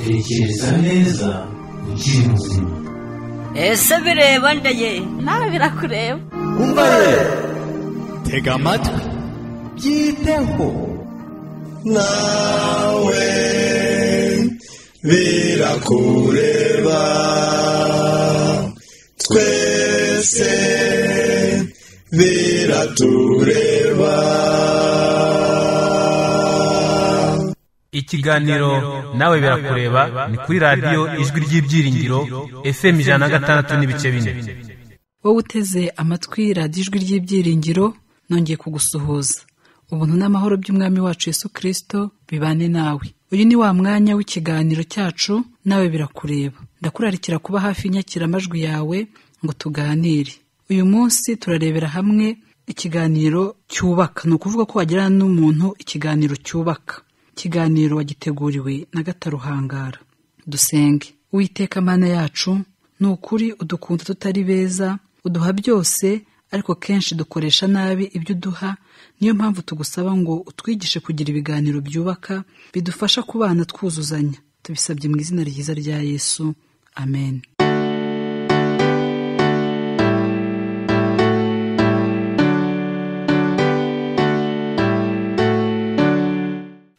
tekereza neza ukiri muzima ese bireba ndeye nawe birakureba umva ye tega amatwi byiteho nawe birakureba twese biratureba ikiganiro nawe birakureba ni kuri radiyo ijwi ry'ibyiringiro fm ijana na gatandatu n'ibice bine wowe uteze amatwi radiyo ijwi ry'ibyiringiro nongeye kugusuhuza ubuntu n'amahoro by'umwami wacu yesu kirisito bibane nawe uyu ni wa mwanya w'ikiganiro cyacu nawe birakureba ndakurarikira kuba hafi y'inyakiramajwi yawe ngo tuganire uyu munsi turarebera hamwe ikiganiro cyubaka ni ukuvuga ko wagirana n'umuntu ikiganiro cyubaka ikiganiro wagiteguriwe na gataruhangara dusenge uwiteka mana yacu ni ukuri udukunda tutari beza uduha byose ariko kenshi dukoresha nabi ibyo uduha niyo mpamvu tugusaba ngo utwigishe kugira ibiganiro byubaka bidufasha kubana twuzuzanya tubisabye mu izina ryiza rya yesu amen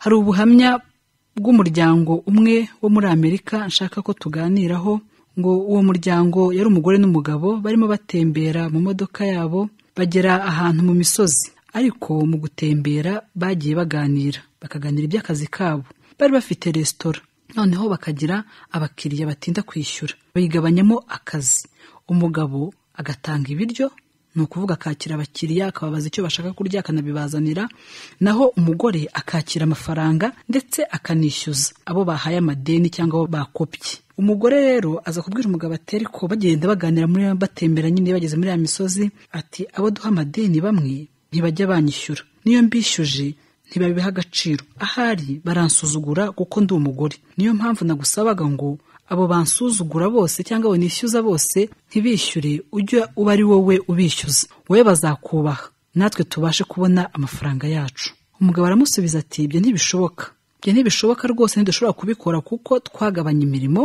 hari ubuhamya bw'umuryango umwe wo muri amerika nshaka ko tuganiraho ngo uwo muryango yari umugore n'umugabo barimo batembera mu modoka yabo bagera ahantu mu misozi ariko mu gutembera bagiye baganira bakaganira iby'akazi kabo bari bafite resitora noneho bakagira abakiriya batinda kwishyura bayigabanyamo akazi umugabo agatanga ibiryo ni ukuvuga akakira abakiriya akababaza icyo bashaka kurya akanabibazanira naho umugore akakira amafaranga ndetse akanishyuza abo bahaye amadeni cyangwa abo bakopye umugore rero aza kubwira umugabo ati ariko bagenda baganira muri batembera nyine bageze muri ya misozi ati abo duha amadeni bamwe ntibajya banyishyura niyo mbishyuje ntibabiha agaciro ahari baransuzugura kuko ndi umugore niyo mpamvu nagusabaga ngo abo bansuzugura bose cyangwa abo nishyuza bose ntibishyure ujya uba ari wowe ubishyuza wowe bazakubaha natwe tubashe kubona amafaranga yacu umugabo aramusubiza ati ibyo ntibishoboka ibyo ntibishoboka rwose ntidushobora kubikora kuko twagabanya imirimo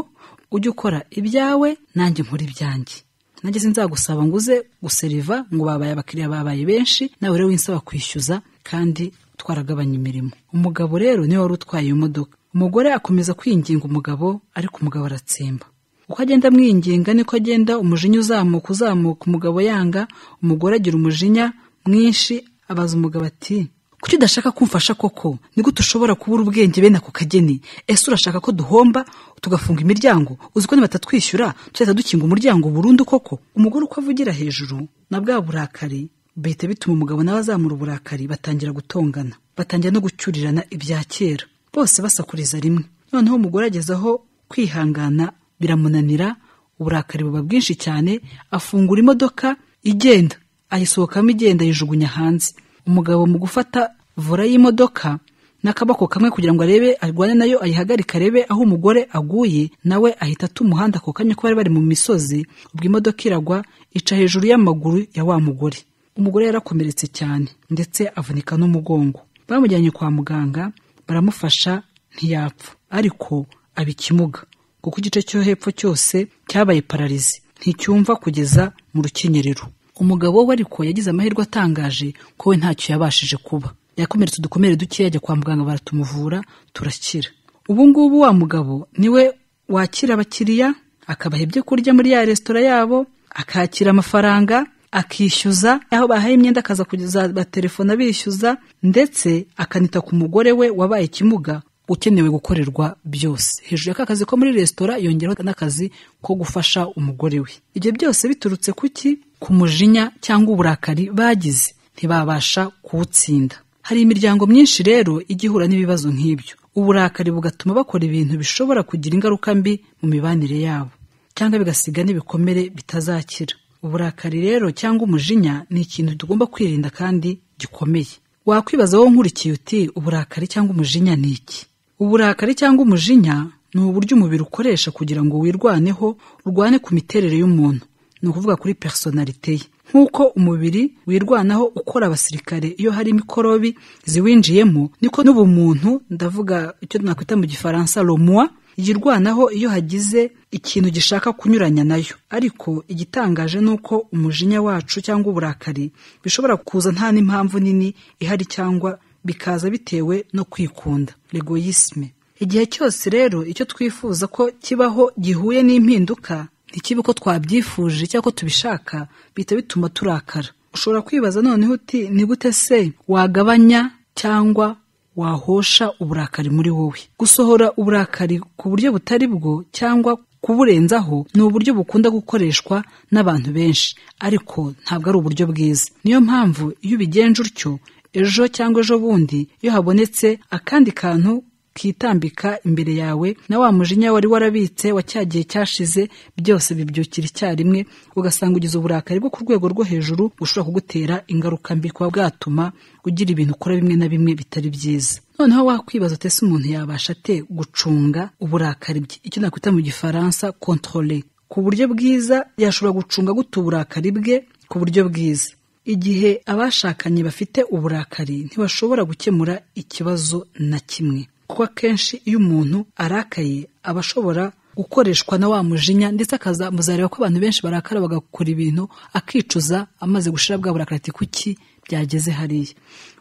ujya ukora ibyawe nanjye nkora ibyanjye nanjye sinzagusaba ngo uze guseriva ngo babaye abakiriya babaye benshi nawe rero winsaba kwishyuza kandi twaragabanya imirimo umugabo rero niwe wari utwaye iyo modoka umugore akomeza kwinginga umugabo ariko umugabo aratsemba uko agenda amwinginga niko agenda umujinya uzamuka uzamuka umugabo yanga umugore agira umujinya mwinshi abaza umugabo ati kuki udashaka kumfasha koko nigute ushobora kubura ubwenge bene ako kageni ese urashaka ko duhomba tugafunga imiryango uzi ko nibatatwishyura tuzahita dukinga umuryango burundu koko umugore uko avugira hejuru na bwa burakari bihita bituma umugabo nawe azamura uburakari batangira gutongana batangira no gucyurirana ibya kera bose basakuriza rimwe noneho umugore ageze aho kwihangana biramunanira uburakari buba bwinshi cyane afungura imodoka igenda ayisohokamo igenda ayijugunya hanze umugabo mu gufata vura y'imodoka n'akaboko kamwe kugira ngo arebe arwane nayo ayihagarike arebe aho umugore aguye nawe ahita ata umuhanda ako kanya ko bari bari mu misozi ubwo imodoka iragwa ica hejuru y'amaguru ya wa mugore umugore yarakomeretse cyane ndetse avunika n'umugongo bamujyanye kwa muganga baramufasha ntiyapfa ariko aba ikimuga kuko igice cyo hepfo cyose cyabaye pararizi nticyumva kugeza mu rukenyerero umugabo we ariko yagize amahirwe atangaje ko we ntacyo yabashije kuba yakomeretse udukomere dukeya ajya kwa muganga baratumuvura turakira ubu ngubu wa mugabo niwe wakira abakiriya akabaha ibyo kurya muri ya resitora yabo akakira amafaranga akishyuza aho bahaye imyenda akaza kugeza batelefone abishyuza ndetse akanita ku mugore we wabaye ikimuga ukenewe gukorerwa byose hejuru y'aka kazi ko muri resitora yongeraho n'akazi ko gufasha umugore we ibyo byose biturutse ku ki ku mujinya cyangwa uburakari bagize ntibabasha kuwutsinda hari imiryango myinshi rero igihura n'ibibazo nk'ibyo uburakari bugatuma bakora ibintu bishobora kugira ingaruka mbi mu mibanire yabo cyangwa bigasiga n'ibikomere bitazakira uburakari rero cyangwa umujinya ni ikintu tugomba kwirinda kandi gikomeye wakwibaza wowe nkurikiye uti uburakari cyangwa umujinya ni iki uburakari cyangwa umujinya ni uburyo umubiri ukoresha kugira ngo wirwaneho urwane ku miterere y'umuntu ni ukuvuga kuri personalite ye nk'uko umubiri wirwanaho ukora abasirikare iyo hari mikorobi ziwinjiyemo niko n'ubumuntu ndavuga icyo nakwita mu gifaransa romwa ijya irwanaho iyo hagize ikintu gishaka kunyuranya nayo ariko igitangaje ni uko umujinya wacu cyangwa uburakari bishobora kuza nta n'impamvu nini ihari cyangwa bikaza bitewe no kwikunda legoyisme igihe cyose rero icyo twifuza ko kibaho gihuye n'impinduka ntikibe ko twabyifuje cyangwa ko tubishaka bihita bituma turakara ushobora kwibaza noneho uti ni gute se wagabanya cyangwa wahosha uburakari muri wowe gusohora uburakari ku buryo butari bwo cyangwa kuburenzaho ni uburyo bukunda gukoreshwa n'abantu benshi ariko ntabwo ari uburyo bwiza niyo mpamvu iyo ubigenje utyo ejo cyangwa ejo bundi iyo habonetse akandi kantu kitambika imbere yawe na wa mujinya wari warabitse wa cya gihe cyashize byose bibyukira icyarimwe ugasanga ugize uburakari bwo ku rwego rwo hejuru bushobora kugutera ingaruka mbi kuba bwatuma ugira ibintu ukora bimwe na bimwe bitari byiza noneho wakwibaza utese umuntu yabasha ate gucunga uburakari bwe icyo nakwita mu gifaransa controle ku buryo bwiza yashobora gucunga gute uburakari bwe ku buryo bwiza igihe abashakanye bafite uburakari ntibashobora gukemura ikibazo na kimwe kuko akenshi iyo umuntu arakaye aba ashobora gukoreshwa na wa mujinya ndetse akazamuzareba ko abantu benshi barakara bagakora ibintu akicuza amaze gushira bwa burakari ati kuki byageze hariya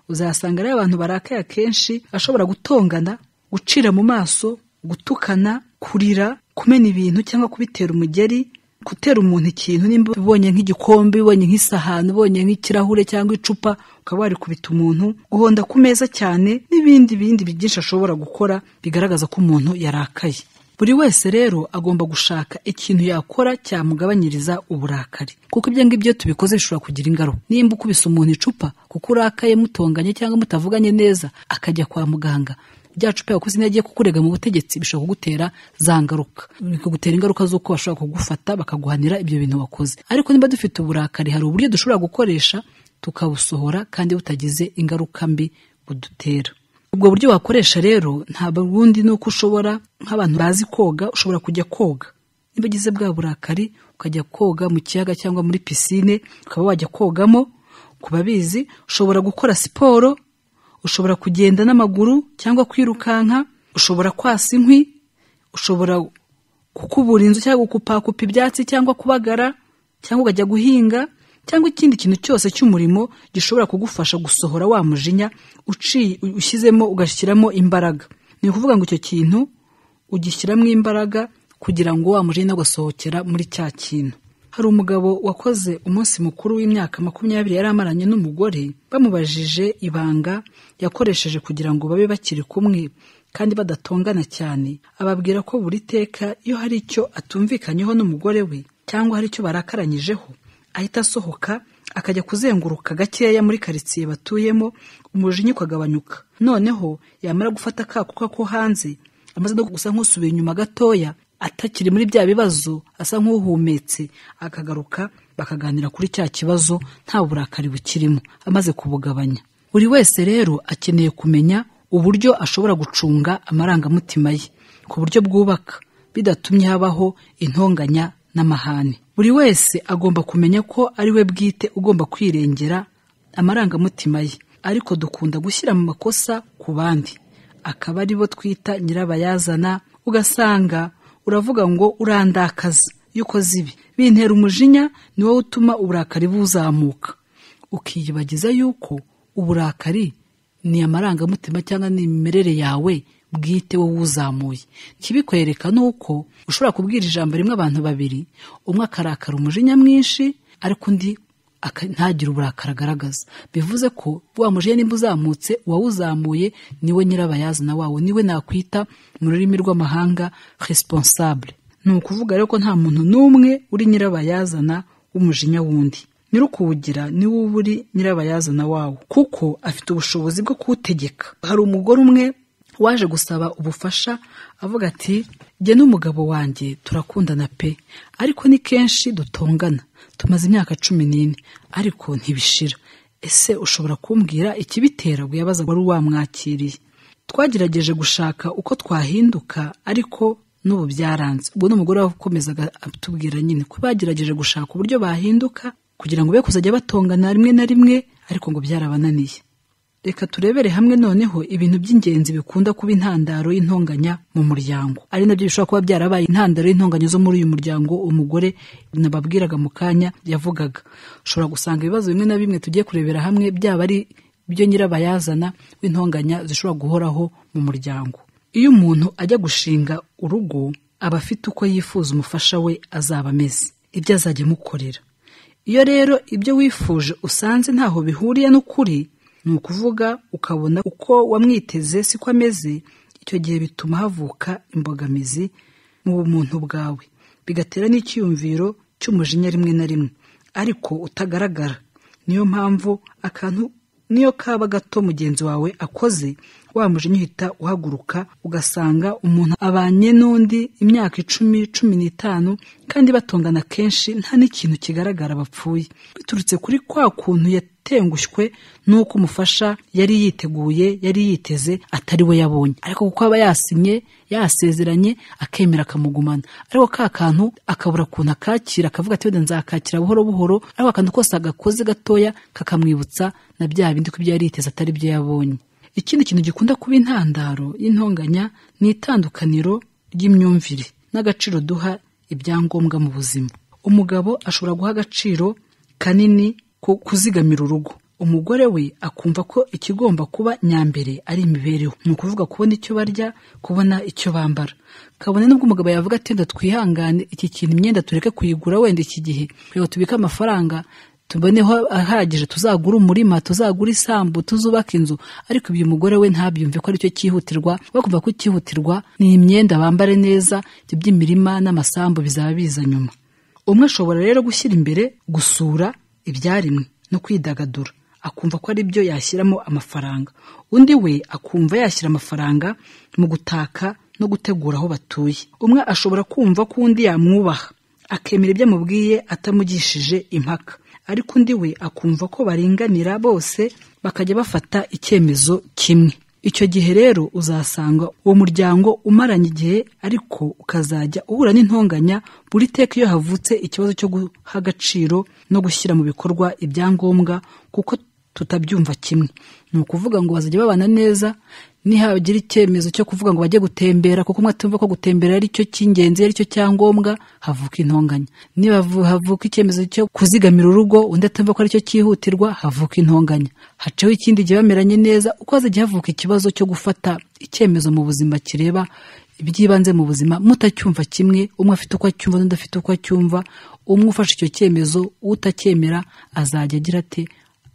uzasanga rero abantu barakaye akenshi ashobora gutongana gucira mu maso gutukana kurira kumena ibintu cyangwa kubitera umugeri gutera umuntu ikintu nimba ubonye nk'igikombe ubonye nk'isahani ubonye nk'ikirahure cyangwa icupa ukaba warikubita umuntu guhonda ku meza cyane n'ibindi bindi byinshi ashobora gukora bigaragaza ko umuntu yarakaye buri wese rero agomba gushaka ikintu yakora cyamugabanyiriza uburakari kuko ibyo ngibyo tubikoze bishobora kugira ingaruka nimba ukubise umuntu icupa kuko urakaye mutonganye cyangwa mutavuganye neza akajya kwa muganga rya cupa yakoze intege kukurega mu butegetsi bishobora kugutera za ngaruka bikagutera ingaruka z'uko bashobora kugufata bakaguhanira ibyo bintu wakoze ariko niba dufite uburakari hari uburyo dushobora gukoresha tukabusohora kandi butagize ingaruka mbi budutera ubwo buryo wakoresha rero ntabwo ubundi ni uko ushobora nk'abantu bazi koga ushobora kujya koga niba ugize bwa burakari ukajya koga mu kiyaga cyangwa muri pisine ukaba wajya kogamo ku babizi ushobora gukora siporo ushobora kugenda n'amaguru cyangwa kwirukanka ushobora kwasa inkwi ushobora kukubura inzu cyangwa gukupakupa ibyatsi cyangwa kubagara cyangwa ukajya guhinga cyangwa ikindi kintu cyose cy'umurimo gishobora kugufasha gusohora wa mujinya ushyizemo ugashyiramo imbaraga ni ukuvuga ngo icyo kintu ugishyiramo imbaraga kugira ngo wa mujinya ugasohokera muri cya kintu hari umugabo wakoze umunsi mukuru w'imyaka makumyabiri yari amaranye n'umugore bamubajije ibanga yakoresheje kugira ngo babe bakiri kumwe kandi badatongana cyane ababwira ko buri teka iyo hari icyo atumvikanyeho n'umugore we cyangwa hari icyo barakaranyijeho ahita asohoka akajya kuzenguruka gakeya muri karitsiye batuyemo umujinya ukagabanyuka noneho yamara gufata akakuka ko hanze amaze no gusa nk'usubiye inyuma gatoya atakiri muri bya bibazo asa nk'uhumetse akagaruka bakaganira kuri cya kibazo nta burakari bukirimo amaze kubugabanya buri wese rero akeneye kumenya uburyo ashobora gucunga amarangamutima ye ku buryo bwubaka bidatumye habaho intonganya n'amahane buri wese agomba kumenya ko ari we bwite ugomba kwirengera amarangamutima ye ariko dukunda gushyira mu makosa ku bandi akaba ari bo twita nyirabayazana ugasanga uravuga ngo urandakaza iyo ukoze ibi bintera umujinya ni wowe utuma uburakari buzamuka ukiyibagiza yuko uburakari ni amarangamutima cyangwa ni imimerere yawe bwite wowe uzamuye ikibikwereka ni uko ushobora kubwira ijambo rimwe abantu babiri umwe akarakara umujinya mwinshi ariko undi ntagire uburakari agaragaza bivuze ko wa mujinya nimba uzamutse uwawuzamuye niwe nyirabayazana wawo niwe nakwita mu rurimi rw'amahanga responsable ni ukuvuga rero ko nta muntu n'umwe uri nyirabayazana w'umujinya wundi nyirukuwugira niwe uba uri nyirabayazana wawo kuko afite ubushobozi bwo kuwutegeka hari umugore umwe waje gusaba ubufasha avuga ati jye n'umugabo wanjye turakundana pe ariko ni kenshi dutongana tumaze imyaka cumi n'ine ariko ntibishira ese ushobora kumbwira ikibitera yabaza wari wamwakiriye twagerageje gushaka uko twahinduka ariko n'ubu byaranze ubwo ni umugore wakomezaga atubwira nyine ko bagerageje gushaka uburyo bahinduka kugira ngo be kuzajya batongana rimwe na rimwe ariko ngo byarabananiye reka turebere hamwe noneho ibintu by'ingenzi bikunda kuba intandaro y'intonganya mu muryango ari nabyo bishobora kuba byarabaye intandaro y'intonganya zo muri uyu muryango umugore nababwiraga mu kanya yavugaga ushobora gusanga ibibazo bimwe na bimwe tugiye kurebera hamwe byaba ari byo nyirabayazana w'intonganya zishobora guhoraho mu muryango iyo umuntu ajya gushinga urugo aba afite uko yifuza umufasha we azaba ameze ibyo azajya amukorera iyo rero ibyo wifuje usanze ntaho bihuriye n'ukuri ni ukuvuga ukabona uko wamwiteze siko ameze icyo gihe bituma havuka imbogamizi mu bumuntu bwawe bigatera n'icyiyumviro cy'umujinya rimwe na rimwe ariko utagaragara niyo mpamvu akantu niyo kaba gato mugenzi wawe akoze wa mujinya uhita uhaguruka ugasanga umuntu abanye n'undi imyaka icumi cumi n'itanu kandi batongana kenshi nta n'ikintu kigaragara bapfuye biturutse kuri kwa kuntu yatengushywe n'uko umufasha yari yiteguye yari yiteze atari we yabonye ariko kuko aba yasinye yasezeranye akemera akamugumana ariko ka kantu akabura kuntu akakira akavuga ati wenda nzakakira buhoro buhoro ariko akantu kose agakoze gatoya kakamwibutsa na bya bindi ko ibyo yari yiteze atari byo yabonye ikindi kintu gikunda kuba intandaro y'intonganya ni itandukaniro ry'imyumvire n'agaciro duha ibyangombwa mu buzima umugabo ashobora guha agaciro kanini ko kuzigamira urugo umugore we akumva ko ikigomba kuba nyambere ari imibereho ni ukuvuga kubona icyo barya kubona icyo bambara kabone n'ubwo umugabo yavuga ati wenda twihangane iki kintu imyenda tureke kuyigura wenda iki gihe reka tubike amafaranga tuboneho ahagije tuzagura umurima tuzagura isambu tuzubaka inzu ariko ibyo umugore we ntabyumve ko aricyo cyihutirwa bakumva ko icyihutirwa ni imyenda bambare neza ibyo by'imirima n'amasambu bizaba biza nyuma umwe ashobora rero gushyira imbere gusura ibyaremwe no kwidagadura akumva ko ari byo yashyiramo amafaranga undi we akumva yashyira amafaranga mu gutaka no gutegura aho batuye umwe ashobora kumva ko undi yamwubaha akemera ibyo amubwiye atamugishije impaka ariko undi we akumva ko baringanira bose bakajya bafata icyemezo kimwe icyo gihe rero uzasanga uwo muryango umaranye igihe ariko ukazajya uhura n'intonganya buri teka iyo havutse ikibazo cyo guha agaciro no gushyira mu bikorwa ibyangombwa kuko tutabyumva kimwe ni ukuvuga ngo bazajya babana neza nihagira icyemezo cyo kuvuga ngo bajye gutembera kuko umwe atumva ko gutembera ari cyo cy'ingenzi ari cyo cyangombwa havuka intonganya niba havuka icyemezo cyo kuzigamira urugo undi atumva ko ari cyo cyihutirwa havuka intonganya haceho ikindi gihe bameranye neza uko hazajya havuka ikibazo cyo gufata icyemezo mu buzima kireba iby'ibanze mu buzima mutacyumva kimwe umwe afite uko acyumva n'undi afite uko acyumva umwe ufashe icyo cyemezo utacyemera azajya agira ati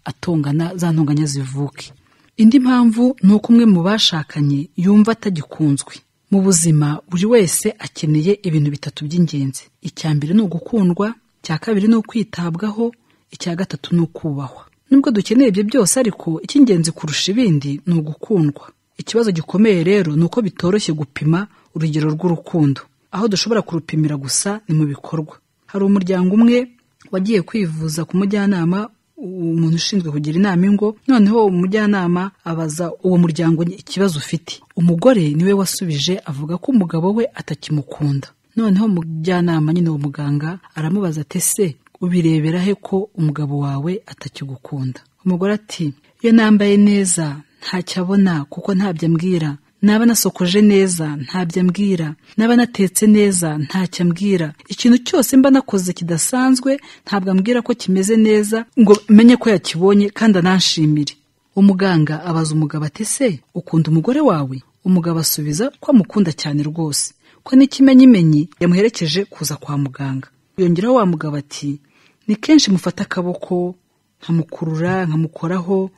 atongana za ntonganya zivuke indi mpamvu ni uko umwe mu bashakanye yumva atagikunzwe mu buzima buri wese akeneye ibintu bitatu by'ingenzi icya mbere ni ugukundwa icya kabiri ni ukwitabwaho icya gatatu ni ukubahwa nubwo dukeneye ibyo byose ariko icy'ingenzi kurusha ibindi ni ugukundwa ikibazo gikomeye rero ni uko bitoroshye gupima urugero rw'urukundo aho dushobora kurupimira gusa ni mu bikorwa hari umuryango umwe wagiye kwivuza ku mujyanama umuntu ushinzwe kugira inama ingo noneho umujyanama abaza uwo muryango ikibazo ufite umugore niwe wasubije avuga ko umugabo we atakimukunda noneho umujyanama nyine uwo muganga aramubaza ati se ubirebera he ko umugabo wawe atakigukunda umugore ati iyo nambaye neza ntacyo abona kuko ntabyo ambwira naba nasokoje neza ntabyo ambwira naba natetse neza ntacyo ambwira ikintu cyose mba nakoze kidasanzwe ntabwo ambwira ko kimeze neza ngo menye ko yakibonye kandi ananshimire umuganga abaza umugabo ati se ukunda umugore wawe umugabo asubiza ko amukunda cyane rwose ko n'ikimenyimenyi yamuherekeje kuza kwa muganga yongeraho wa mugabo ati ni kenshi mufata akaboko nkamukurura nkamukoraho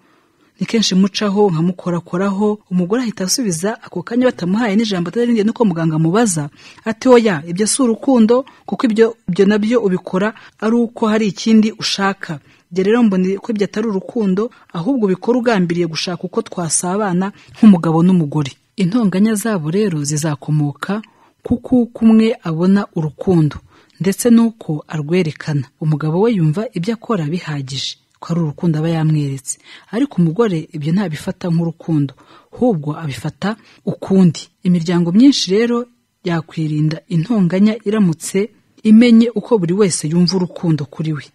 ni kenshi mucaho nkamukorakoraho umugore ahita asubiza ako kanya batamuhaye n'ijambo atarindiye nuko muganga amubaza ati oya ibyo si urukundo kuko ibyo ibyo nabyo ubikora ari uko hari ikindi ushaka ibyo rero mbona ko ibyo atari urukundo ahubwo ubikora ugambiriye gushaka uko twasabana nk'umugabo n'umugore intonganya zabo rero zizakomoka kuko uko umwe abona urukundo ndetse n'uko arwerekana umugabo we yumva ibyo akora bihagije ko ari urukundo aba yamweretse ariko umugore ibyo ntabifata nk'urukundo ahubwo abifata ukundi imiryango myinshi rero yakwirinda intonganya iramutse imenye uko buri wese yumva urukundo kuri we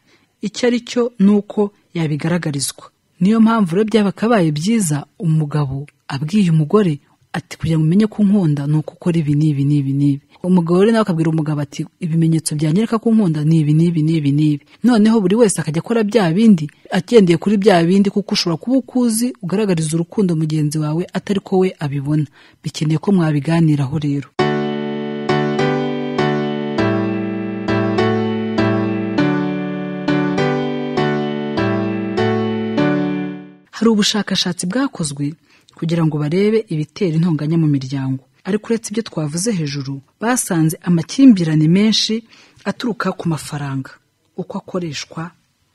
icyo ari cyo ni uko yabigaragarizwa niyo mpamvu rero byabakabaye byiza umugabo abwiye umugore ati kugira ngo umenye ko nkunda ni uko ukora ibi n'ibi n'ibi n'ibi umugabo rero nawe akabwira umugabo ati ibimenyetso byanyereka ko nkunda ni ibi n'ibi n'ibi n'ibi noneho buri wese akajya akora bya bindi agendeye kuri bya bindi kuko ushobora kuba ukuzi ugaragariza urukundo mugenzi wawe atari ko we abibona bikeneye ko mwabiganiraho rero hari ubushakashatsi bwakozwe kugira ngo barebe ibitera intonganya mu miryango ariko uretse ibyo twavuze hejuru basanze amakimbirane menshi aturuka ku mafaranga uko akoreshwa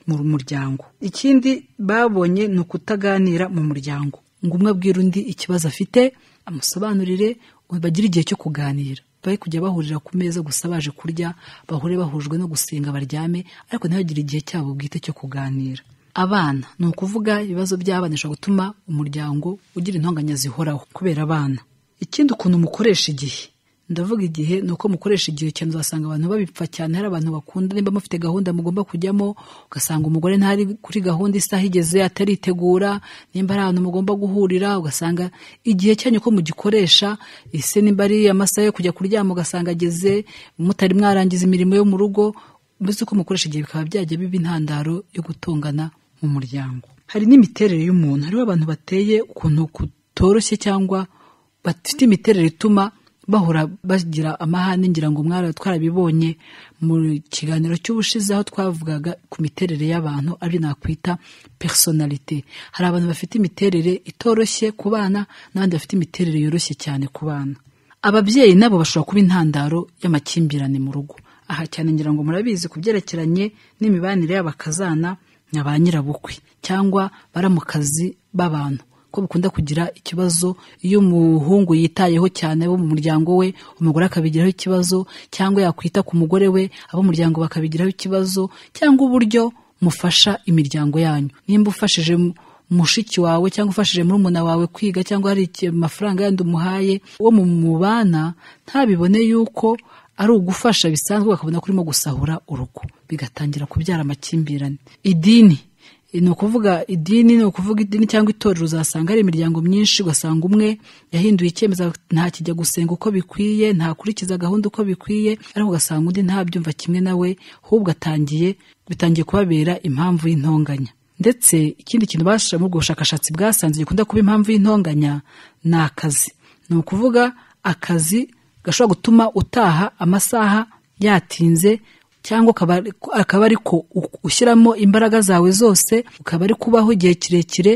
mu muryango ikindi babonye ni ukutaganira mu muryango ngo umwe abwira undi ikibazo afite amusobanurire bagire igihe cyo kuganira be kujya bahurira ku meza gusa baje kurya bahure bahujwe no gusenga baryame ariko ntihagire igihe cyabo bwite cyo kuganira abana ni ukuvuga ibibazo by'abana bishobora gutuma umuryango ugira intonganya zihoraho kubera abana ikindi ukuntu mukoresha igihe ndavuga igihe ni uko mukoresha igihe cyane uzasanga abantu babipfa cyane hari abantu bakunda niba mufite gahunda mugomba kujyamo ugasanga umugore ntari kuri gahunda isaha igeze ataritegura nimba ari ahantu mugomba guhurira ugasanga igihe cyanyu ko mugikoresha ese nimba ari amasaha yo kujya kuryama ugasanga ageze mutari mwarangiza imirimo yo mu rugo mbese uko mukoresha igihe bikaba byajya biba intandaro yo gutongana mu muryango hari n'imiterere y'umuntu hariho abantu bateye ukuntu kutoroshye cyangwa bafite imiterere ituma bahora bagira amahane ngira ngo mwari twarabibonye mu kiganiro cy'ubushize aho twavugaga ku miterere y'abantu ari nakwita personalite hari abantu bafite imiterere itoroshye ku bana n'abandi bafite imiterere yoroshye cyane ku bana ababyeyi nabo bashobora kuba intandaro y'amakimbirane mu rugo aha cyane ngira ngo murabizi ku byerekeranye n'imibanire y'abakazana na ba nyirabukwe cyangwa baramukazi b'abantu ko bikunda kugira ikibazo iyo umuhungu yitayeho cyane abo mu muryango we umugore akabigiraho ikibazo cyangwa yakwita ku mugore we abo mu muryango bakabigiraho ikibazo cyangwa uburyo mufasha imiryango yanyu nimba ufashije mushiki wawe cyangwa ufashije murumuna wawe kwiga cyangwa hari amafaranga yandi umuhaye uwo mubana ntabibone yuko ari ugufasha bisanzwe bakabona ko urimo gusahura urugo bigatangira kubyara amakimbirane idini ni ukuvuga idini ni ukuvuga idini cyangwa itorero uzasanga hari imiryango myinshi ugasanga umwe yahinduye icyemezo ntakijya gusenga uko bikwiye ntakurikiza gahunda uko bikwiye ariko ugasanga undi ntabyumva kimwe nawe ahubwo atangiye bitangiye kubabera impamvu y'intonganya ndetse ikindi kintu bashyira muri ubwo bushakashatsi bwasanze gikunda kuba impamvu y'intonganya ni akazi ni ukuvuga akazi gashobora gutuma utaha amasaha yatinze cyangwa akaba ari ko ushyiramo imbaraga zawe zose ukaba ari kubaho igihe kirekire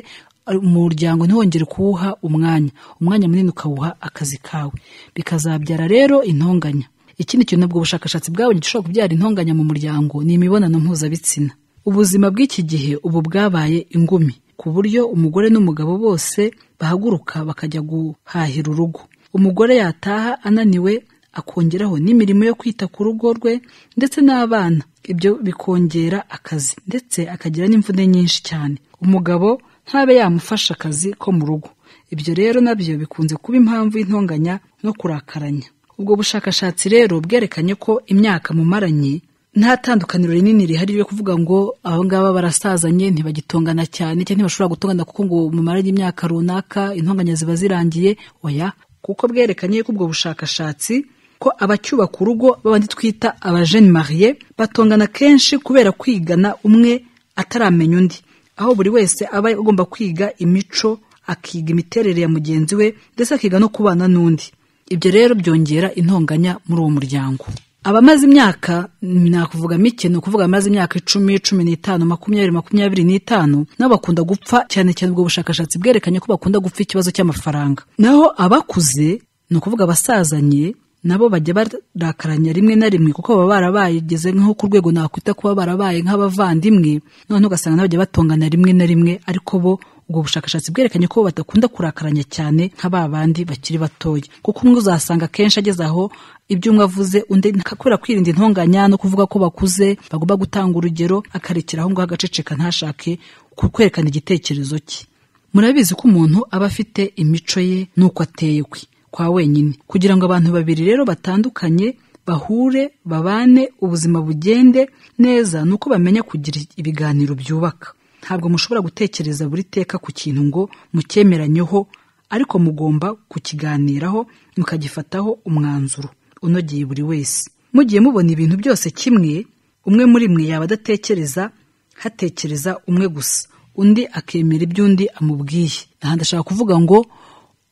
umuryango ntiwongere kuwuha umwanya umwanya munini ukawuha akazi kawe bikazabyara rero intonganya ikindi kintu ubwo bushakashatsi bwabonye gishobora kubyara intonganya mu muryango ni imibonano mpuzabitsina ubuzima bw'iki gihe ubu bwabaye ingumi ku buryo umugore n'umugabo bose bahaguruka bakajya guhahira urugo umugore yataha ananiwe akongeraho n'imirimo yo kwita ku rugo rwe ndetse n'abana ibyo bikongera akazi ndetse akagira n'imvune nyinshi cyane umugabo ntabe yamufasha akazi ko mu rugo ibyo rero nabyo bikunze kuba impamvu y'intonganya no kurakaranya ubwo bushakashatsi rero bwerekanye ko imyaka mumaranye nta tandukaniro rinini rihari ryo kuvuga ngo aba ngaba barasazanye ntibagitongana cyane cyangwa ntibashobora gutongana kuko ngo mumaranye imyaka runaka intonganya ziba zirangiye oya kuko bwerekanye ko ubwo bushakashatsi ko abacyubaka urugo babandi twita abajene mariye batongana kenshi kubera kwigana umwe ataramenya undi aho buri wese aba agomba kwiga imico akiga imiterere ya mugenzi we ndetse akiga no kubana n'undi ibyo rero byongera intonganya muri uwo muryango abamaze imyaka nakuvuga mike ni ukuvuga amaze imyaka icumi cumi n'itanu makumyabiri makumyabiri n'itanu nabo bakunda gupfa cyane cyane ubwo bushakashatsi bwerekanye ko bakunda gupfa ikibazo cy'amafaranga naho abakuze ni ukuvuga abasazanye nabo bajya barakaranya rimwe na rimwe kuko baba barabageze nko ku rwego nakwita kuba barabaye nk'abavandimwe noneho ugasanga nabo bajya batongana rimwe na rimwe ariko bo ubwo bushakashatsi bwerekanye ko badakunda kurakaranya cyane nka ba bandi bakiri batoya kuko umwe uzasanga akenshi ageze aho ibyo umwe avuze undi kubera kwirinda intonganya no kuvuga ko bakuze bagomba gutanga urugero akarekera aho ngaho agaceceka ntashake kwerekana igitekerezo cye murabizi ko umuntu aba afite imico ye n'uko ateye kwe kwa wenyine kugira ngo abantu babiri rero batandukanye bahure babane ubuzima bugende neza ni uko bamenya kugira ibiganiro byubaka ntabwo mushobora gutekereza buri teka ku kintu ngo mucyemeranyeho ariko mugomba kukiganiraho mukagifataho umwanzuro unogeye buri wese mugiye mubona ibintu byose kimwe umwe muri mwe yaba adatekereza hatekereza umwe gusa undi akemera iby'undi amubwiye aha ndashaka kuvuga ngo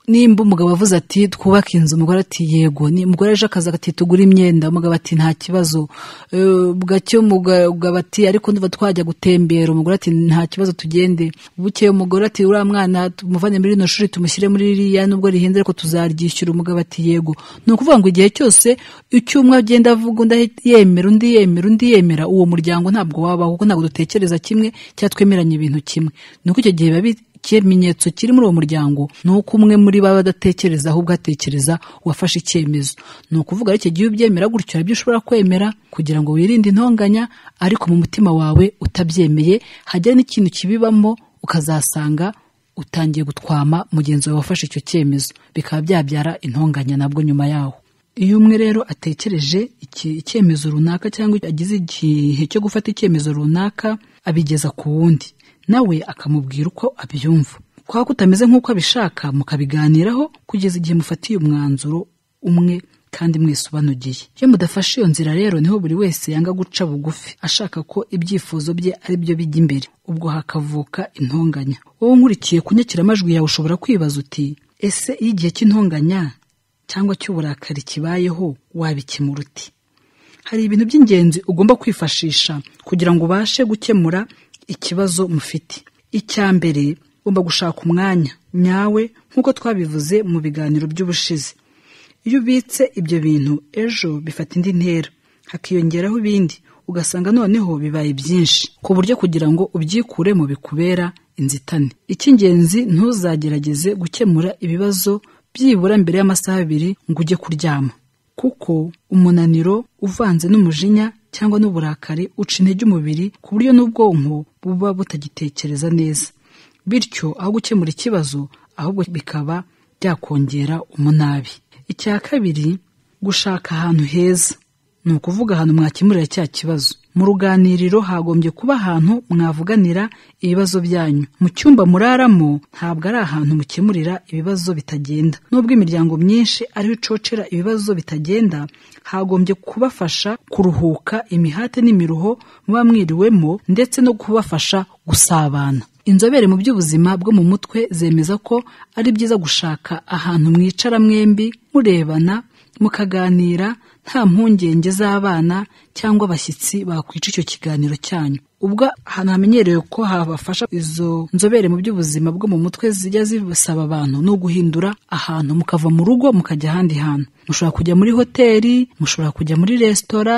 nimba umugabo avuze ati twubake inzu umugore ati yego umugore aje akazi ati tugure imyenda umugabo ati nta kibazo Eh, bwacyo umugabo ati ariko nduva twajya gutembera umugore ati nta kibazo tugende bukeye umugore ati uriya mwana tumuvane muri rino shuri tumushyire muri ririya nubwo rihenze ariko tuzaryishyura umugabo ati yego ni ukuvuga ngo igihe cyose icyo umwe agenda avuga undi yemera undi yemera undi yemera uwo muryango ntabwo wabaho kuko ntabwo dutekereza kimwe cyangwa twemeranya ibintu kimwe ni uko icyo gihe biba bi- ikimenyetso kiri muri uwo muryango ni uko umwe muri bo aba adatekereza ahubwo atekereza uwafashe icyemezo ni ukuvuga ariko igihe ubyemera gutyo hari ibyo ushobora kwemera kugira ngo wirinde intonganya ariko mu mutima wawe utabyemeye hajya n'ikintu kibibamo ukazasanga utangiye gutwama mugenzi wawe wafashe icyo cyemezo bikaba byabyara intonganya nabwo nyuma yaho iyo umwe rero atekereje iki- icyemezo runaka cyangwa agize igihe cyo gufata icyemezo runaka abigeza ku wundi nawe akamubwira uko abyumva kwa kutameze nk'uko abishaka mukabiganiraho kugeza igihe mufatiye umwanzuro umwe kandi mwese ubanogiye iyo mudafashe iyo nzira rero niho buri wese yanga guca bugufi ashaka ko ibyifuzo bye ari byo bijya imbere ubwo hakavuka intonganya wowe nkurikiye ku nyakiramajwi yawe ushobora kwibaza uti ese iyo igihe cy'intonganya cyangwa cy'uburakari kibayeho wabikemura uti hari ibintu by'ingenzi ugomba kwifashisha kugira ngo ubashe gukemura ikibazo mufite icya mbere ugomba gushaka umwanya nyawe nk'uko twabivuze mu biganiro by'ubushize iyo ubitse ibyo bintu ejo bifata indi ntera hakiyongeraho ibindi ugasanga noneho bibaye byinshi ku buryo kugira ngo ubyikuremo bikubera inzitane icy'ingenzi ntuzagerageze gukemura ibibazo byibura mbere y'amasaha abiri ngo ujye kuryama kuko umunaniro uvanze n'umujinya cyangwa n'uburakari uca intege umubiri ku buryo n'ubwonko buba butagitekereza neza bityo aho gukemura ikibazo ahubwo bikaba byakongera umunabi icya kabiri gushaka ahantu heza ni ukuvuga ahantu mwakemurira cya kibazo mu ruganiriro hagombye kuba ahantu mwavuganira ibibazo byanyu mu cyumba muraramo ntabwo ari ahantu mukemurira ibibazo bitagenda nubwo imiryango myinshi ariho icocera ibibazo bitagenda hagombye kubafasha kuruhuka imihate n'imiruho muba mwiriwemo ndetse no kubafasha gusabana inzobere mu by'ubuzima bwo mu mutwe zemeza ko ari byiza gushaka ahantu mwicara mwembi murebana mukaganira nta mpungenge z'abana cyangwa abashyitsi bakwica icyo kiganiro cyanyu ubwo ahantu hamenyerewe ko habafasha izo nzobere mu by'ubuzima bwo mu mutwe zijya zibasaba abantu ni uguhindura ahantu mukava mu rugo mukajya ahandi hantu mushobora kujya muri hoteli mushobora kujya muri resitora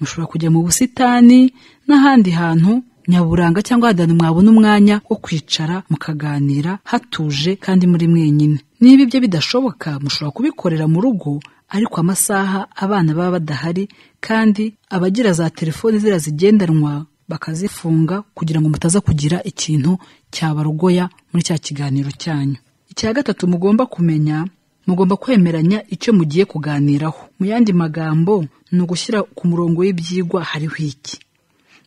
mushobora kujya mu busitani n'ahandi hantu nyaburanga cyangwa ahantu mwabona umwanya wo kwicara mukaganira hatuje kandi muri mwenyine niba ibyo bidashoboka mushobora kubikorera mu rugo ariko amasaha abana baba badahari kandi abagira za telefoni ziriya zigendanwa bakazifunga kugira ngo mutaza kugira ikintu cyabarogoya muri cya kiganiro cyanyu icya gatatu mugomba kumenya mugomba kwemeranya icyo mugiye kuganiraho mu yandi magambo ni ugushyira ku murongo w'ibyigwa hariho iki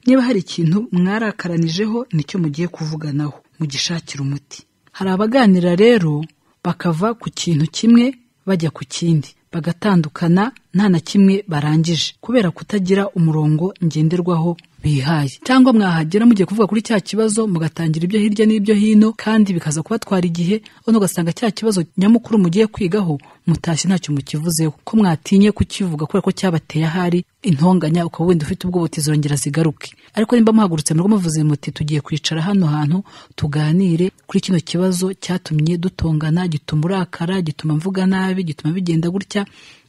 niba hari ikintu mwarakaranyijeho nicyo mugiye kuvuganaho mugishakira umuti hari abaganira rero bakava ku kintu kimwe bajya ku kindi bagatandukana nta na kimwe barangije kubera kutagira umurongo ngenderwaho bihaye cyangwa mwahagera mugiye kuvuga kuri cya kibazo mugatangira ibyo hirya n'ibyo hino kandi bikaza kubatwara igihe none ugasanga cya kibazo nyamukuru mugiye kwigaho mutashye ntacyo mukivuzeho ko mwatinye kukivuga kubera ko cyabateye ahari intonganya ukaba wenda ufite ubwoba zirongera zigaruke ariko nimba muhagurutse mu rugo muvuze muti tugiye kwicara hano hantu tuganire kuri kino kibazo cyatumye dutongana gituma urakara gituma mvuga nabi gituma bigenda gutya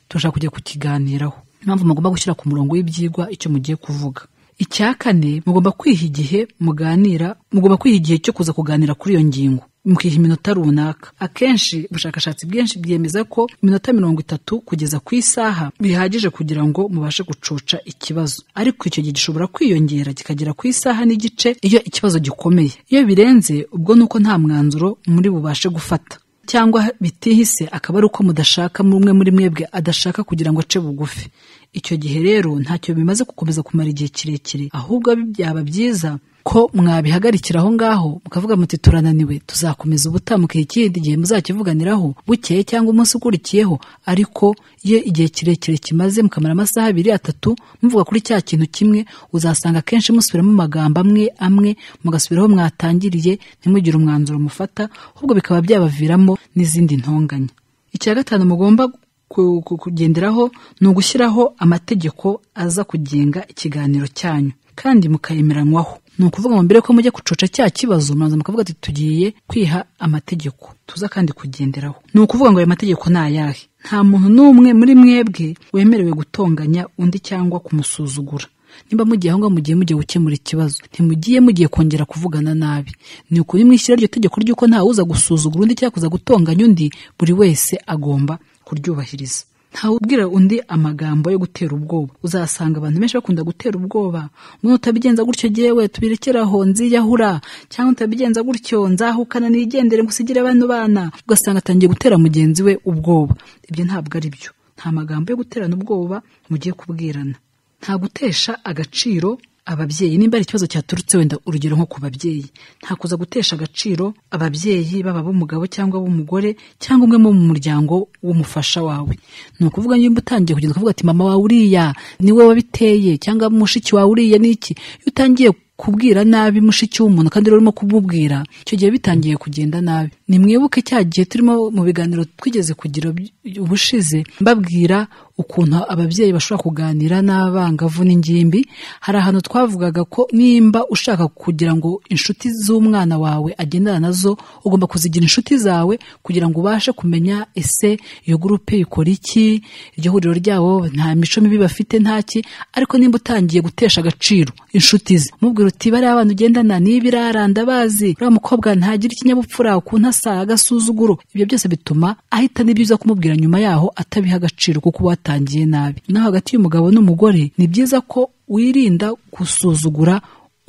turashaka kujya kukiganiraho impamvu mugomba gushyira ku murongo w'ibyigwa icyo mugiye kuvuga icya kane mugomba kwiha igihe muganira mugomba kwiha igihe cyo kuza kuganira kuri iyo ngingo mukiha iminota runaka akenshi ubushakashatsi bwinshi bwemeza ko iminota mirongo itatu kugeza ku isaha bihagije kugira ngo mubashe gucoca ikibazo ariko icyo gihe gishobora kwiyongera kikagera ku isaha n'igice iyo ikibazo gikomeye iyo birenze ubwo ni uko nta mwanzuro muri bubashe gufata cyangwa bitihise akaba ari uko mudashaka umwe muri mwebwe adashaka kugira ngo ace bugufi icyo gihe rero ntacyo bimaze gukomeza kumara igihe kirekire ahubwo byaba byiza ko mwabihagarikira aho ngaho mukavuga muti turananiwe tuzakomeza ubutamuka ikindi gihe muzakivuganiraho bukeye cyangwa umunsi ukurikiyeho ariko iyo igihe kirekire kimaze mukamara amasaha abiri atatu muvuga kuri cya kintu kimwe uzasanga akenshi musubiramo amagambo amwe amwe mugasubiraho mwatangiriye ntimugire umwanzuro mufata ahubwo bikaba byabaviramo n'izindi ntonganya icya gatanu mugomba ku- ku- kugenderaho ni ugushyiraho amategeko aza kugenga ikiganiro cyanyu kandi mukayemeranywaho ni ukuvuga ngo mbere ko mujya kucoca cya kibazo muraza mukavuga ati tugiye kwiha amategeko tuza kandi kugenderaho ni ukuvuga ngo ayo mategeko ni ayahe nta muntu n'umwe muri mwebwe wemerewe gutonganya undi cyangwa kumusuzugura nimba mugiye aho ngaho mugiye mugiye gukemura ikibazo ntimugiye mugiye kongera kuvugana nabi ni ukuri mwishyira iryo tegeko ry'uko ntawuza gusuzugura undi cyangwa kuza gutonganya undi buri wese agomba kuryubahiriza ntawubwira undi amagambo yo gutera ubwoba uzasanga abantu benshi bakunda gutera ubwoba mwe utabigenza gutyo jyewe tubirekeraho nziyahura cyangwa utabigenza gutyo nzahukana nigendere ngusigire bano bana ugasanga atangiye gutera mugenzi we ubwoba ibyo ntabwo ari byo nta magambo yo guterana ubwoba mugiye kubwirana nta gutesha agaciro ababyeyi nimba ari ikibazo cyaturutse wenda urugero nko ku babyeyi nta kuza gutesha agaciro ababyeyi baba b'umugabo cyangwa b'umugore cyangwa umwe mu muryango w'umufasha wawe ni ukuvuga nimba utangiye kugenda ukavuga ati mama wawe uriya niwe wabiteye cyangwa mushiki wawe uriya ni iki iyo utangiye kubwira nabi mushiki w'umuntu kandi rero urimo kumubwira icyo gihe bitangiye kugenda nabi nimwibuke cya gihe turimo mu biganiro twigeze kugira by- ubushize mbabwira ukuntu ababyeyi bashobora kuganira n'abangavu n'ingimbi hari ahantu twavugaga ko nimba ushaka kugira ngo inshuti z'umwana wawe agendana nazo ugomba kuzigira inshuti zawe kugira ngo ubashe kumenya ese iyo gurupe ikora iki iryo huriro ryabo nta mico mibi bafite nta ki ariko nimba utangiye gutesha agaciro inshuti ze mubwira uti bariya abantu ugendana niba iraranda bazi uriya mukobwa ntagire ikinyabupfura ukuntu asa agasuzuguro ibyo byose bituma ahita n'ibyiza kumubwira nyuma yaho atabiha agaciro kuko uba watangiye nabi no hagati y'umugabo n'umugore ni byiza ko wirinda gusuzugura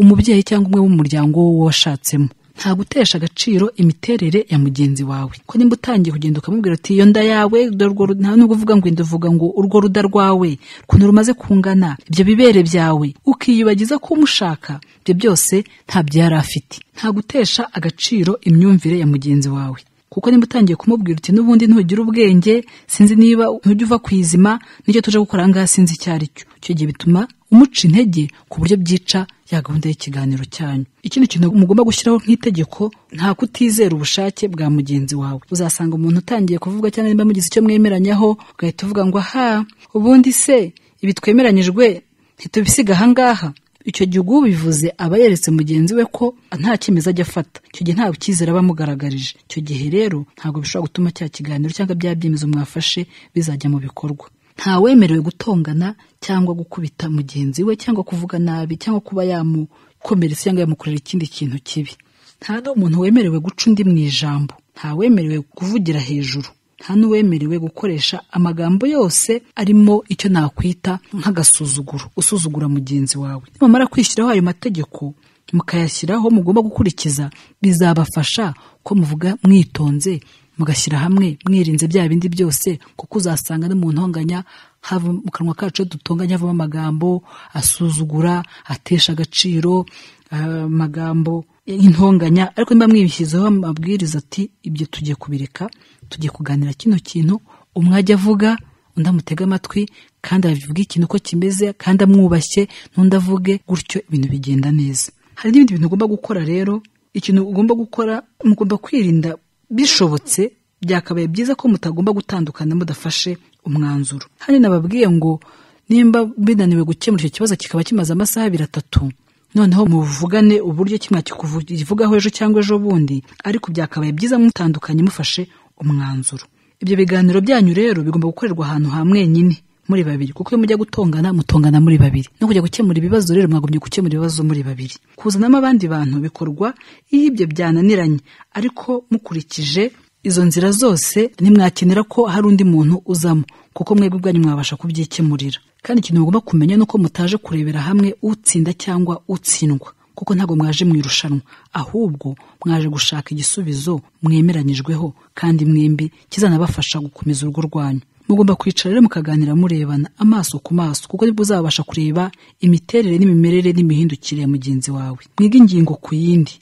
umubyeyi cyangwa umwe w'umuryango wo washatsemo nta gutesha agaciro imiterere ya mugenzi wawe ko nimba utangiye kugenda ukamubwira ati iyo nda yawe dore urwo ru- nta nubwo uvuga ngo inda uvuga ngo urwo ruda rwawe ukuntu rumaze kungana ibyo bibere byawe ukiyubagiza ko umushaka ibyo byose ntabyo yari afite nta gutesha agaciro imyumvire ya mugenzi wawe kuko nimba utangiye kumubwira uti n'ubundi ntugira ubwenge sinzi niba ntujya uva ku izima nicyo tuje gukora aha ngaha sinzi icyo ari cyo icyo gihe bituma umuca intege ku buryo byica ya gahunda y'ikiganiro cyanyu ikindi kintu mugomba gushyiraho nk'itegeko nta kutizera ubushake bwa mugenzi wawe uzasanga umuntu utangiye kuvuga cyangwa niba mugize icyo mwemeranyaho ugahita uvuga ngo aha ubundi se ibi twemeranyijwe ntitubisiga ahangaha icyo gihe ubwo ubivuze aba yeretse mugenzi we ko nta cyemezo ajya afata icyo gihe ntabwo icyizere aba amugaragarije icyo gihe rero ntabwo bishobora gutuma cya kiganiro cyangwa bya byemezo mwafashe bizajya mu bikorwa ntawemerewe gutongana cyangwa gukubita mugenzi we cyangwa kuvuga nabi cyangwa kuba yamukomeretsa cyangwa yamukorera ikindi kintu kibi nta n'umuntu wemerewe guca undi mu ijambo ntawemerewe kuvugira hejuru nta n'uwemerewe gukoresha amagambo yose arimo icyo nakwita nk'agasuzuguro usuzugura mugenzi wawe nimamara kwishyiraho ayo mategeko mukayashyiraho mugomba gukurikiza bizabafasha ko muvuga mwitonze mugashyira hamwe mwirinze bya bindi byose kuko uzasanga n'umuntu uhanganya hava mu kanwa kacu iyo dutonganya havamo amagambo asuzugura atesha agaciro ah, amagambo y'intonganya ariko niba mwibishyizeho amabwiriza ati ibyo tugiye kubireka tugiye kuganira kino kintu umwe ajya avuga undi amutega amatwi kandi avuge ikintu uko kimeze kandi amwubashye n'undi avuge gutyo ibintu bigenda neza hari n'ibindi bintu ugomba gukora rero ikintu ugomba gukora mugomba kwirinda bishobotse byakabaye byiza ko mutagomba gutandukana mudafashe umwanzuro hano nababwiye ngo nimba binaniwe gukemura icyo kibazo kikaba kimaze amasaha abiri atatu noneho muvugane uburyo kimwe kivugaho ejo cyangwa ejo bundi ariko byakabaye byiza mutandukanye mufashe umwanzuro ibyo biganiro byanyu rero bigomba gukorerwa ahantu hamwenyine muri babiri kuko iyo mujya gutongana mutongana muri babiri no kujya gukemura ibibazo rero mwagombye gukemura ibibazo muri babiri kuzanamo abandi bantu bikorwa iyo ibyo byananiranye ariko mukurikije izo nzira zose ntimwakenera ko hari undi muntu uzamo kuko mwebwe ubwanyu mwabasha kubyikemurira kandi ikintu mugomba kumenya ni uko mutaje kurebera hamwe utsinda cyangwa utsindwa kuko ntabwo mwaje mu irushanwa ahubwo mwaje gushaka igisubizo mwemeranyijweho kandi mwembi kizanabafasha gukomeza urugo rwanyu mugomba kwicara rero mukaganira murebana amaso ku maso kuko nibwo uzabasha kureba imiterere n'imimerere n'imihindukire ya mugenzi wawe mwige ingingo ku yindi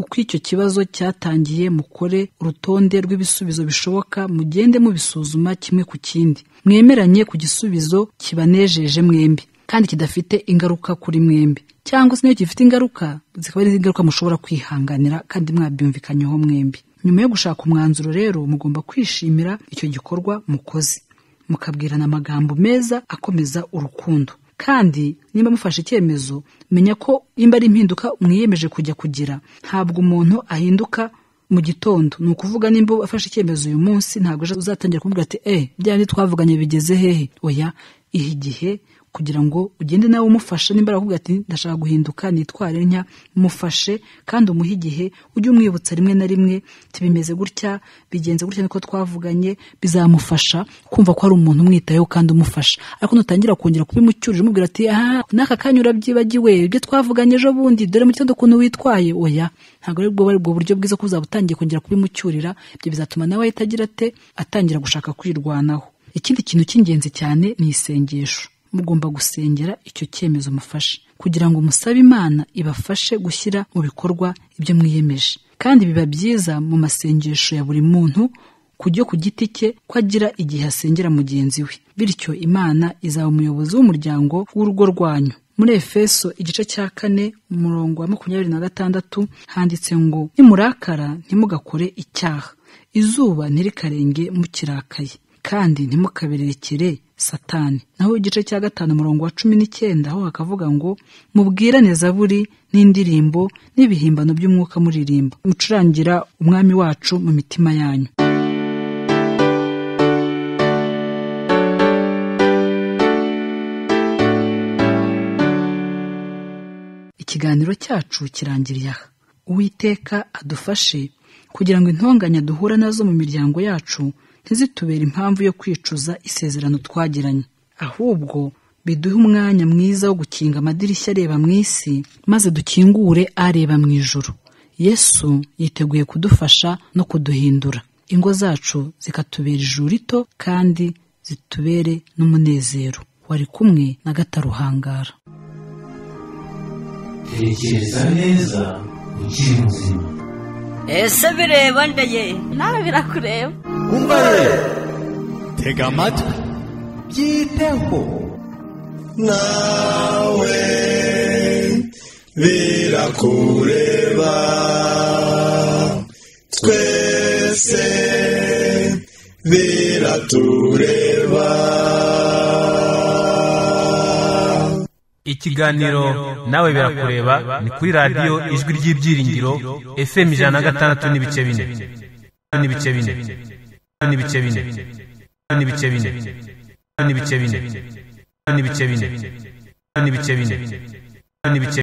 uko icyo kibazo cyatangiye mukore urutonde rw'ibisubizo bishoboka mugende mubisuzuma kimwe ku kindi mwemeranye ku gisubizo kibanejeje mwembi kandi kidafite ingaruka kuri mwembi cyangwa se niyo gifite ingaruka zikaba ari ingaruka mushobora kwihanganira kandi mwabyumvikanyeho mwembi nyuma yo gushaka umwanzuro rero mugomba kwishimira icyo gikorwa mukoze mukabwirana amagambo meza akomeza urukundo kandi nimba mufashe icyemezo menya ko nimba ari impinduka mwiyemeje kujya kugira ntabwo umuntu ahinduka mu gitondo ni ukuvuga nimba afashe icyemezo uyu munsi ntabwo ejo uzatangira kuvuga ati eee byari twavuganye bigeze hehe oya ihe igihe kugira ngo ugende nawe umufashe nimba aravuga ati ndashaka guhinduka nitware ntya mufashe kandi umuhe igihe ujye umwibutsa rimwe na rimwe ati bimeze gutya bigenze gutya niko twavuganye bizamufasha kumva ko hari umuntu umwitayeho kandi umufasha ariko nutangira kongera kubimucyurira umubwira ati aha n'aka kanya urabyibagiwe ibyo twavuganye ejo bundi dore mu gitondo ukuntu witwaye oya ntabwo ari bwo ari bwo buryo bwiza ko uzaba utangiye kongera kubimucyurira ibyo bizatuma nawe ahita agira ate atangira gushaka kwirwanaho ikindi kintu cy'ingenzi cyane ni isengesho mugomba gusengera icyo cyemezo mufashe kugira ngo musabe imana ibafashe gushyira mu bikorwa ibyo mwiyemeje kandi biba byiza mu masengesho ya buri muntu kujya ku giti cye ko agira igihe asengera mugenzi we bityo imana izaba umuyobozi w'umuryango w'urugo rwanyu muri efeso igice cya kane umurongo wa makumyabiri na gatandatu handitse ngo nimurakara ntimugakore icyaha izuba ntirikarenge mukirakaye kandi ntimukabirekere satani naho igice cya gatanu umurongo wa cumi n'icyenda aho hakavuga ngo mubwirane zaburi n'indirimbo n'ibihimbano by'umwuka muririmba mucurangira umwami wacu mu mitima yanyu ikiganiro cyacu kirangiriye aha uwiteka adufashe kugira ngo intonganya duhura nazo mu miryango yacu ntizitubere impamvu yo kwicuza isezerano twagiranye ahubwo biduhe umwanya mwiza wo gukinga amadirishya areba mu isi maze dukingure areba mu ijuru yesu yiteguye kudufasha no kuduhindura ingo zacu zikatubera ijuru rito kandi zitubere n'umunezero wari kumwe na gataruhangara tekereza neza ukiri muzima ese bireba ndaye nawe birakureba umubare tega amatwi byiteho nawe birakureba twese biratureba ikiganiro nawe birakureba ni kuri radiyo ijwi ry'ibyiringiro fm ijana na gatandatu n'ibice bine n'ibice bine n'ibice bine n'ibice bine n'ibice bine n'ibice bine n'ibice bine n'ibice bine